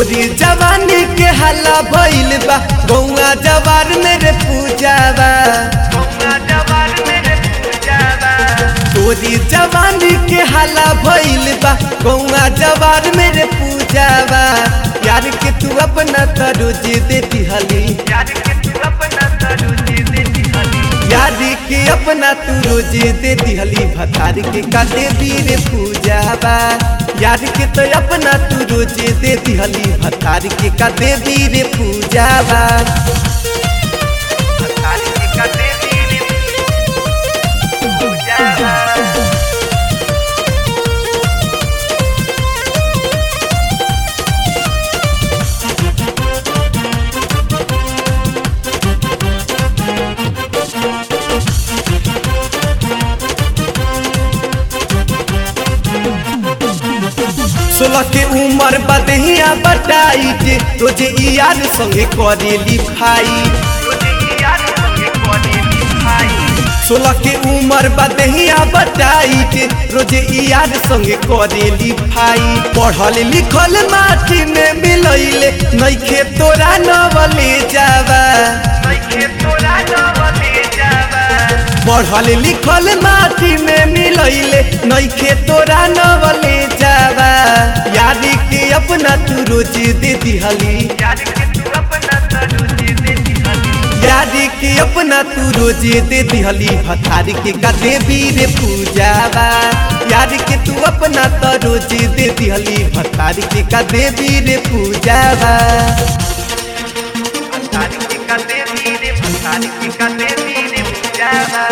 तोरी जवानी के हल्ला भइल बा गौआ जवार मेरे पूजावा तोरी जवानी के हल्ला भइल बा गौआ जवार मेरे पूजावा यार के तू अपना तरोज देती हली यार के अपना तू रोज देती हली भतार के काटे वीर पूजावा यार के तो अपना तू रोज देती हली भतार के काटे वीर पूजावा भतार के काटे वीर पूजावा सोलह के उम्र बदहिया बटाई रोजे यार संगे करेली भाई सोलह के उम्र बदहिया बटाई रोजे यार संगे करेली भाई पढ़ल लिखल माटी में मिलैले नइखे तोरा नवले जावा पढ़ल लिखल माटी में मिलैले नइखे तोरा नवले जावा याद के अपना तू रोज दे दिहली याद के अपना तू रोज दे दिहली भतार के कदे वीर पूजावा याद के तू अपना तो रोज दे दिहली भतार के कदे वीर पूजावा भतार के कदे वीर भतार के कदे वीर पूजावा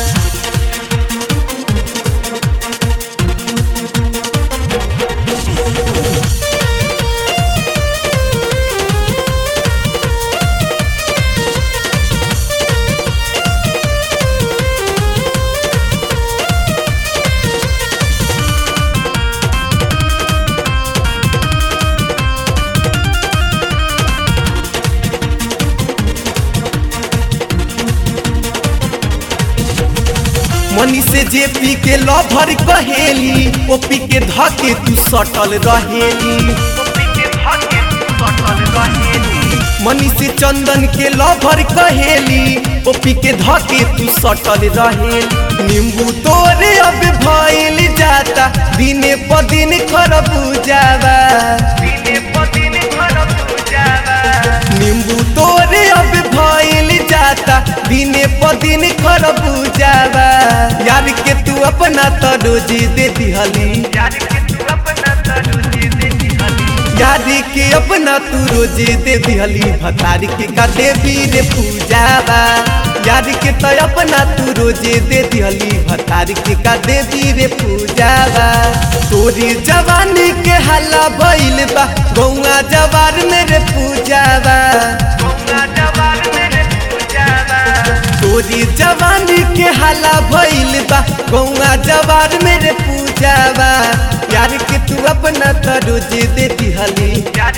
मनी से जे पी के लभर कहेली ओ पी के धके तू सटल रहेली मनी से चंदन के लभर कहेली ओ पी के धके तू सटल रहेली नींबू तोरे अब भइल जाता दिने प दिन खरबूजावा नींबू तोरे अब भइल जाता दिने प दिन खरबूजावा यार के तू अपना तो रोज दे दिहली यार के अपना तू रोज दे दिहली भतार के काटे वीर पूजावा यार के तो अपना तू रोज दे दिहली भतार के काटे वीर पूजावा तोरी जवानी के हल्ला भइल बा गौआ जवार मेरे पूजावा तोरी जवानी के हल्ला भइल बा गौआ जवार मेरे पूजावा यार के तू अपना तो रोज देती हली यार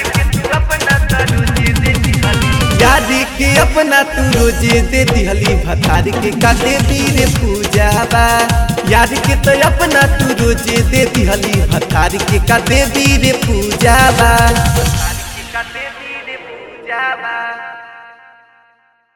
के अपना तू रोज देती हली भतार के काटे वीर पूजावा यार के तो अपना तू रोज देती हली भतार के काटे वीर पूजावा